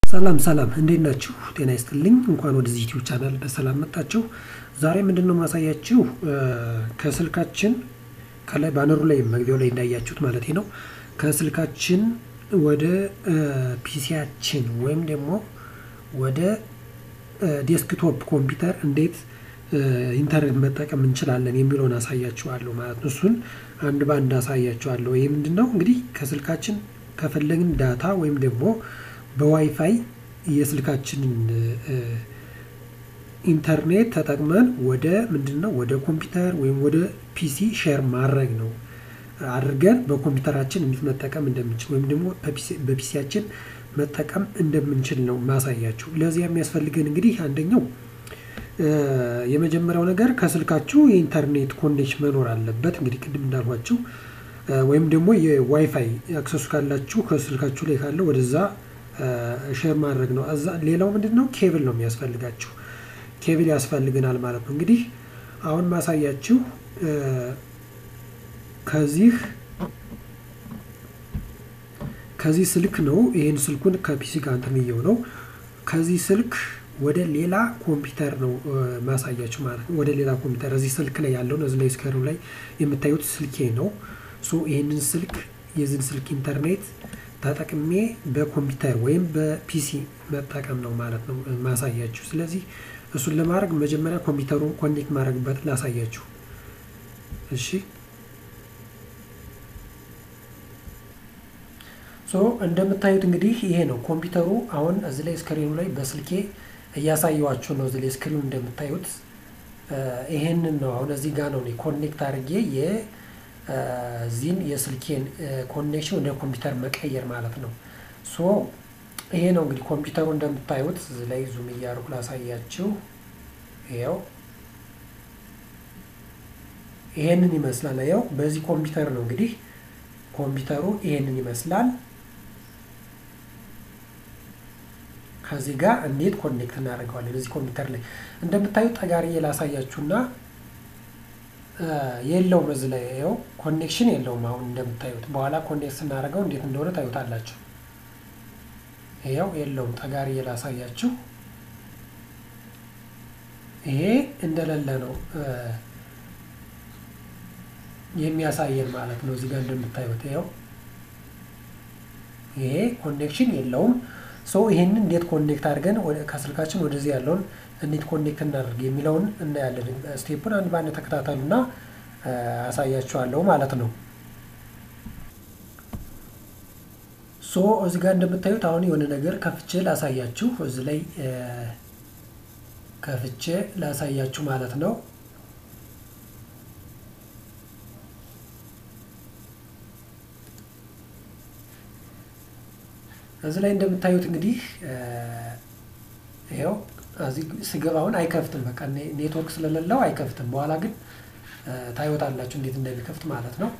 ሰላም ሰላም እንዴት ናችሁ? ጤና ይስጥልኝ። እንኳን ወደዚህ ዩቲዩብ ቻናል በሰላም መጣችሁ። ዛሬ ምንድን ነው ማሳያችሁ ከስልካችን ከላይ ባነሩ ላይ መግቢያው ላይ እንዳያችሁት ማለት ነው ከስልካችን ወደ ፒሲያችን ወይም ደግሞ ወደ ዴስክቶፕ ኮምፒውተር እንዴት ኢንተርኔት መጠቀም እንችላለን የሚለውን አሳያችኋለሁ ማለት ነው። እሱን አንድ በአንድ አሳያችኋለሁ። ይህ ምንድን ነው እንግዲህ ከስልካችን ከፈለግን ዳታ ወይም ደግሞ በዋይፋይ የስልካችንን ኢንተርኔት ተጠቅመን ወደ ምንድን ነው ወደ ኮምፒውተር ወይም ወደ ፒሲ ሼር ማድረግ ነው አድርገን በኮምፒውተራችን እንዴት መጠቀም እንደምንችል ወይም ደግሞ በፒሲያችን መጠቀም እንደምንችል ነው ማሳያችሁ። ለዚያ የሚያስፈልገን እንግዲህ አንደኛው የመጀመሪያው ነገር ከስልካችሁ የኢንተርኔት ኮኔክሽን መኖር አለበት። እንግዲህ ቅድም እንዳልኳችሁ ወይም ደግሞ የዋይፋይ አክሰሱ ካላችሁ ከስልካችሁ ላይ ካለው ወደዛ ሼር ማድረግ ነው። እዛ ሌላው ምንድን ነው ኬብል ነው የሚያስፈልጋችሁ። ኬብል ያስፈልገናል ማለት ነው። እንግዲህ አሁን ማሳያችሁ ከዚህ ከዚህ ስልክ ነው። ይህን ስልኩን ከፒሲ ጋር እንትን ብየው ነው ከዚህ ስልክ ወደ ሌላ ኮምፒውተር ነው ማሳያችሁ ማለት ነው። ወደ ሌላ ኮምፒውተር እዚህ ስልክ ላይ ያለውን እዚህ ላይ ስክሪኑ ላይ የምታዩት ስልኬ ነው። ሶ ይህንን ስልክ የዚህን ስልክ ኢንተርኔት ተጠቅሜ በኮምፒውተር ወይም በፒሲ መጠቀም ነው ማለት ነው ማሳያችሁ። ስለዚህ እሱን ለማድረግ መጀመሪያ ኮምፒውተሩን ኮኔክት ማድረግበት ላሳያችሁ። እሺ ሶ እንደምታዩት እንግዲህ ይሄ ነው ኮምፒውተሩ። አሁን እዚህ ላይ ስክሪኑ ላይ በስልኬ እያሳየዋችሁ ነው። እዚህ ላይ ስክሪኑ እንደምታዩት ይሄንን ነው። አሁን እዚህ ጋር ነው ኮኔክት አድርጌ የዚህን የስልኬን ኮኔክሽን ወደ ኮምፒውተር መቀየር ማለት ነው። ሶ ይሄ ነው እንግዲህ ኮምፒውተሩ እንደምታዩት እዚህ ላይ ዙም እያደረኩ ላሳያችሁ። ይኸው ይሄንን ይመስላል። ያው በዚህ ኮምፒውተር ነው እንግዲህ ኮምፒውተሩ ይሄንን ይመስላል። ከዚህ ጋር እንዴት ኮኔክት እናደርገዋለን? እዚህ ኮምፒውተር ላይ እንደምታዩት ጠጋርዬ ላሳያችሁና የለውም እዚህ ላይ ይኸው ኮኔክሽን የለውም። አሁን እንደምታዩት በኋላ ኮኔክት ስናደርገው እንዴት እንደሆነ ታዩታላችሁ። ይኸው የለውም። ጠጋርዬ ላሳያችሁ። ይሄ እንደሌለ ነው የሚያሳየን ማለት ነው። እዚህ ጋር እንደምታዩት ይኸው ይሄ ኮኔክሽን የለውም። ሶ ይሄንን እንዴት ኮኔክት አድርገን ከስልካችን ወደዚህ ያለውን እንዴት ኮኔክት እናደርግ የሚለውን እናያለን። ስቴፑን አንድ በአንድ ተከታተሉና አሳያችኋለሁ ማለት ነው። ሶ እዚህ ጋር እንደምታዩት አሁን የሆነ ነገር ከፍቼ ላሳያችሁ። እዚህ ላይ ከፍቼ ላሳያችሁ ማለት ነው። እዚህ ላይ እንደምታዩት እንግዲህ ይኸው እዚህ ስገባ አሁን አይከፍትም። በቃ ኔትወርክ ስለሌለው አይከፍትም። በኋላ ግን ታዩታላችሁ እንዴት እንደሚከፍት ማለት ነው።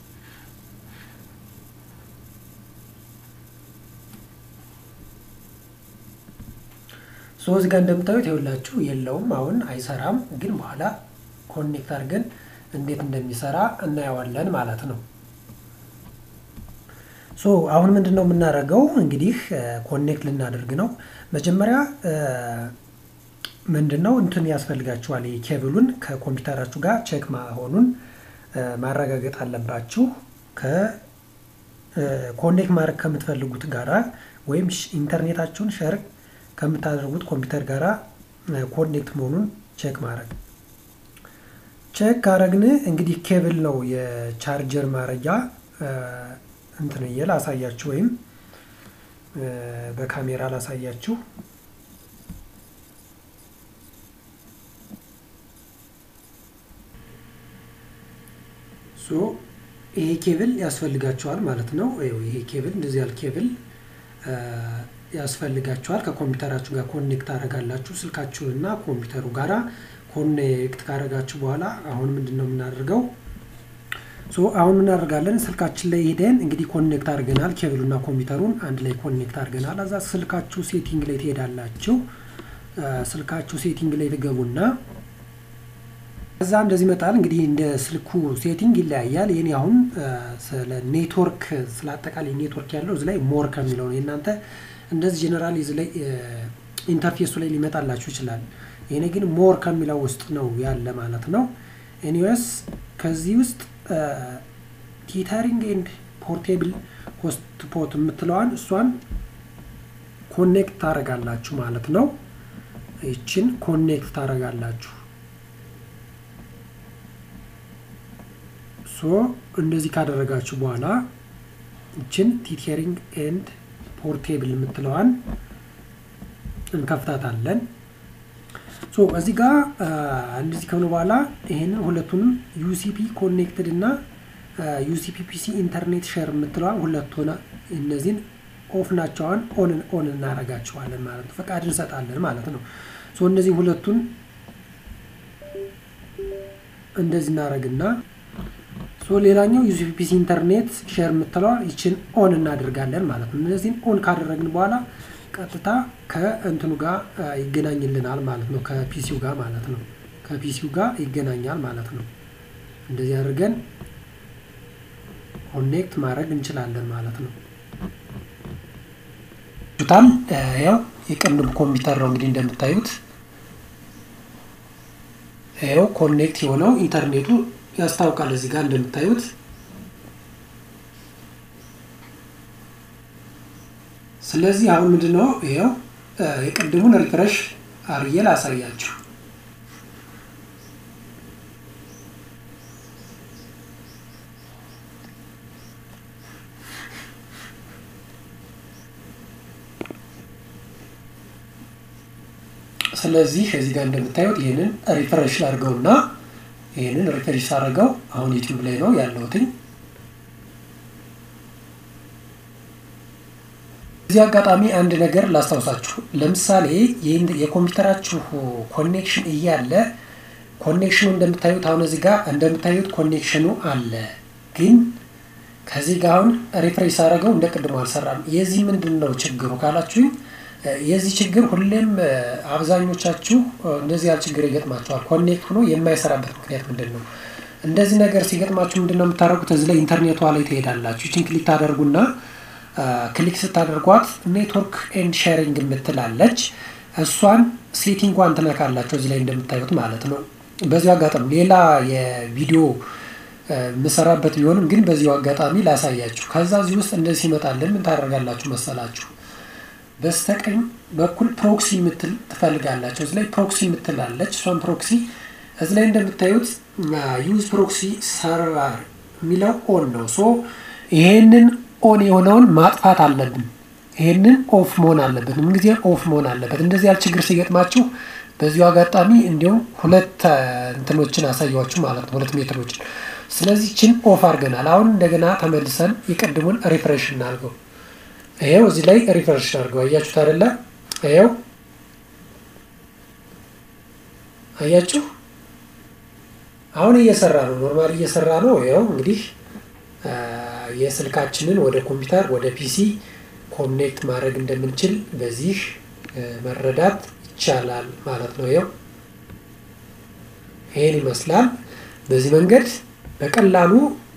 ሶ እዚህ ጋር እንደምታዩት ይኸውላችሁ የለውም፣ አሁን አይሰራም። ግን በኋላ ኮኔክት አድርገን እንዴት እንደሚሰራ እናየዋለን ማለት ነው። ሶ አሁን ምንድን ነው የምናደርገው? እንግዲህ ኮኔክት ልናደርግ ነው። መጀመሪያ ምንድን ነው እንትን ያስፈልጋችኋል። የኬብሉን ከኮምፒውተራችሁ ጋር ቼክ መሆኑን ማረጋገጥ አለባችሁ። ከኮኔክት ማድረግ ከምትፈልጉት ጋራ ወይም ኢንተርኔታችሁን ሸር ከምታደርጉት ኮምፒውተር ጋራ ኮኔክት መሆኑን ቼክ ማድረግ ቼክ ካረግን እንግዲህ ኬብል ነው የቻርጀር ማረጊያ እንትን እየ ላሳያችሁ ወይም በካሜራ ላሳያችሁ። ሶ ይሄ ኬብል ያስፈልጋችኋል ማለት ነው። ይሄ ኬብል እንደዚህ ያለ ኬብል ያስፈልጋችኋል። ከኮምፒውተራችሁ ጋር ኮኔክት አደርጋላችሁ ስልካችሁንና ኮምፒውተሩ ጋራ ኮኔክት ካደረጋችሁ በኋላ አሁን ምንድን ነው የምናደርገው? ሶ አሁን ምን እናደርጋለን? ስልካችን ላይ ሄደን እንግዲህ ኮኔክት አድርገናል። ኬብሉና ኮምፒውተሩን አንድ ላይ ኮኔክት አድርገናል። እዛ ስልካችሁ ሴቲንግ ላይ ትሄዳላችሁ። ስልካችሁ ሴቲንግ ላይ ትገቡና እዛ እንደዚህ ይመጣል። እንግዲህ እንደ ስልኩ ሴቲንግ ይለያያል። የኔ አሁን ስለ ኔትወርክ ስለ አጠቃላይ ኔትወርክ ያለው እዚህ ላይ ሞር ከሚለው ነው። የእናንተ እንደዚህ ጀነራል እዚህ ላይ ኢንተርፌሱ ላይ ሊመጣላችሁ ይችላል። ይሄኔ ግን ሞር ከሚለው ውስጥ ነው ያለ ማለት ነው። ኤኒዌይስ ከዚህ ውስጥ ቲተሪንግ ኤንድ ፖርቴብል ሆትስፖት የምትለዋን እሷን ኮኔክት ታደርጋላችሁ ማለት ነው። ይችን ኮኔክት ታደርጋላችሁ። ሶ እንደዚህ ካደረጋችሁ በኋላ ይችን ቲተሪንግ ኤንድ ፖርቴብል የምትለዋን እንከፍታታለን። ሶ እዚህ ጋር እንደዚህ ከሆነ በኋላ ይሄንን ሁለቱንም ዩሲፒ ኮኔክትድ እና ዩሲፒ ፒሲ ኢንተርኔት ሼር የምትለዋን ሁለት ሆነ እነዚህን ኦፍ ናቸዋን ኦን ኦን እናደርጋቸዋለን ማለት ነው። ፈቃድ እንሰጣለን ማለት ነው። ሶ እነዚህ ሁለቱን እንደዚህ እናደርግና ሶ ሌላኛው ዩሲፒ ፒሲ ኢንተርኔት ሼር የምትለዋ ይችን ኦን እናደርጋለን ማለት ነው። እነዚህን ኦን ካደረግን በኋላ ቀጥታ ከእንትኑ ጋር ይገናኝልናል ማለት ነው። ከፒሲው ጋር ማለት ነው። ከፒሲው ጋር ይገናኛል ማለት ነው። እንደዚህ አድርገን ኮኔክት ማድረግ እንችላለን ማለት ነው። ቱታል ያው የቅንብ ኮምፒውተር ነው እንግዲህ እንደምታዩት ያው ኮኔክት የሆነው ኢንተርኔቱ ያስታውቃል እዚህ ጋር እንደምታዩት ስለዚህ አሁን ምንድነው ይኸው የቅድሙን ሪፍሬሽ አርዬ ላሳያችሁ። ስለዚህ እዚህ ጋር እንደምታዩት ይህንን ሪፍሬሽ አድርገውና ይህንን ሪፍሬሽ አድርገው አሁን ዩቲዩብ ላይ ነው ያለሁትኝ። እዚህ አጋጣሚ አንድ ነገር ላስታውሳችሁ። ለምሳሌ የኮምፒውተራችሁ ኮኔክሽን እያለ ኮኔክሽኑ እንደምታዩት አሁን እዚህ ጋር እንደምታዩት ኮኔክሽኑ አለ፣ ግን ከዚህ ጋር አሁን ሪፍሬሽ አደረገው እንደ ቅድሞ አልሰራም። የዚህ ምንድን ነው ችግሩ ካላችሁኝ፣ የዚህ ችግር ሁሌም አብዛኞቻችሁ እንደዚህ ያለ ችግር ይገጥማቸዋል። ኮኔክት ሆኖ የማይሰራበት ምክንያት ምንድን ነው? እንደዚህ ነገር ሲገጥማችሁ ምንድን ነው የምታደርጉት? እዚህ ላይ ኢንተርኔቷ ላይ ትሄዳላችሁ። ይችን ክሊክ ታደርጉና ክሊክ ስታደርጓት ኔትወርክ ኤንድ ሼሪንግ የምትላለች እሷን ሴቲንጓን ትነካላቸው እዚህ ላይ እንደምታዩት ማለት ነው። በዚሁ አጋጣሚ ሌላ የቪዲዮ የምሰራበት ቢሆንም ግን በዚሁ አጋጣሚ ላሳያችሁ። ከዛ እዚህ ውስጥ እንደዚህ ይመጣልን ምን ታደርጋላችሁ መሰላችሁ? በስተቀኝ በኩል ፕሮክሲ የምትል ትፈልጋላቸው። እዚህ ላይ ፕሮክሲ የምትላለች እሷን ፕሮክሲ እዚህ ላይ እንደምታዩት ዩዝ ፕሮክሲ ሰርቨር የሚለው ኦን ነው። ሶ ይሄንን ኦን የሆነውን ማጥፋት አለብን። ይሄንን ኦፍ መሆን አለበት። ምን ጊዜ ኦፍ መሆን አለበት። እንደዚህ ያለ ችግር ሲገጥማችሁ በዚሁ አጋጣሚ እንዲሁም ሁለት እንትኖችን አሳያችሁ ማለት ነው፣ ሁለት ሜትሮችን። ስለዚህ ችን ኦፍ አድርገናል። አሁን እንደገና ተመልሰን የቀድሙን ሪፍሬሽ እናድርገው። ይሄው እዚህ ላይ ሪፍሬሽ አድርገው። አያችሁት አይደለ? ይሄው አያችሁ፣ አሁን እየሰራ ነው፣ ኖርማል እየሰራ ነው። ይኸው እንግዲህ የስልካችንን ወደ ኮምፒውተር ወደ ፒሲ ኮኔክት ማድረግ እንደምንችል በዚህ መረዳት ይቻላል ማለት ነው። ይኸው ይሄን ይመስላል። በዚህ መንገድ በቀላሉ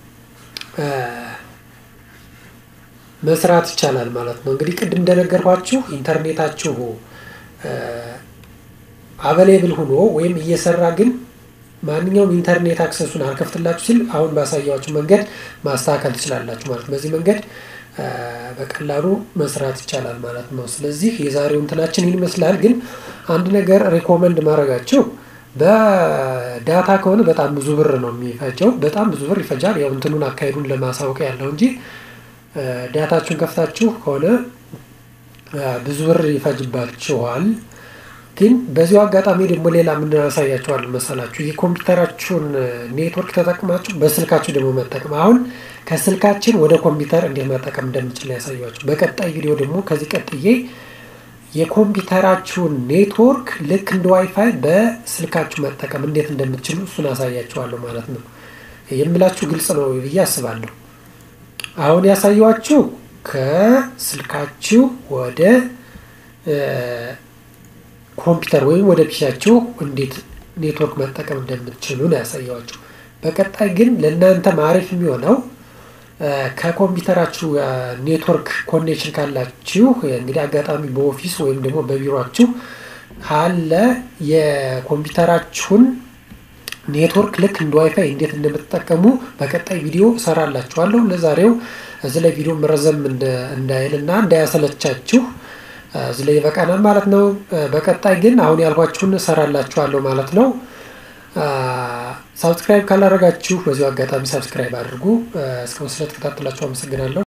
መስራት ይቻላል ማለት ነው። እንግዲህ ቅድም እንደነገርኳችሁ ኢንተርኔታችሁ አበሌብል ሆኖ ወይም እየሰራ ግን ማንኛውም ኢንተርኔት አክሰሱን አልከፍትላችሁ ሲል አሁን ባሳያችሁ መንገድ ማስተካከል ትችላላችሁ ማለት ነው። በዚህ መንገድ በቀላሉ መስራት ይቻላል ማለት ነው። ስለዚህ የዛሬው እንትናችን ይህን ይመስላል። ግን አንድ ነገር ሪኮመንድ ማድረጋቸው በዳታ ከሆነ በጣም ብዙ ብር ነው የሚፈጀው። በጣም ብዙ ብር ይፈጃል። ያው እንትኑን አካሄዱን ለማሳወቅ ያለው እንጂ ዳታችሁን ከፍታችሁ ከሆነ ብዙ ብር ይፈጅባችኋል። ግን በዚሁ አጋጣሚ ደግሞ ሌላ ምንድን ያሳያችኋል መሰላችሁ? የኮምፒውተራችሁን ኔትወርክ ተጠቅማችሁ በስልካችሁ ደግሞ መጠቀም አሁን ከስልካችን ወደ ኮምፒውተር እንዴት መጠቀም እንደምችል ያሳያችሁ። በቀጣይ ቪዲዮ ደግሞ ከዚህ ቀጥዬ የኮምፒውተራችሁን ኔትወርክ ልክ እንደ ዋይፋይ በስልካችሁ መጠቀም እንዴት እንደምትችሉ እሱን አሳያችኋለሁ ማለት ነው። የምላችሁ ግልጽ ነው ብዬ አስባለሁ። አሁን ያሳየኋችሁ ከስልካችሁ ወደ ኮምፒውተር ወይም ወደ ፒሲያችሁ እንዴት ኔትወርክ መጠቀም እንደምትችሉ ነው ያሳየኋችሁ። በቀጣይ ግን ለእናንተ ማሪፍ የሚሆነው ከኮምፒውተራችሁ ኔትወርክ ኮኔክሽን ካላችሁ እንግዲህ አጋጣሚ በኦፊስ ወይም ደግሞ በቢሮችሁ ካለ የኮምፒውተራችሁን ኔትወርክ ልክ እንደ ዋይፋይ እንዴት እንደምትጠቀሙ በቀጣይ ቪዲዮ እሰራላችኋለሁ። ለዛሬው እዚህ ላይ ቪዲዮ መረዘም እንዳይል እና እንዳያሰለቻችሁ እዚህ ላይ ይበቃናል ማለት ነው። በቀጣይ ግን አሁን ያልኳችሁን እሰራላችኋለሁ ማለት ነው። ሳብስክራይብ ካላደረጋችሁ በዚሁ አጋጣሚ ሳብስክራይብ አድርጉ። እስካሁን ስለተከታተላችሁ አመሰግናለሁ።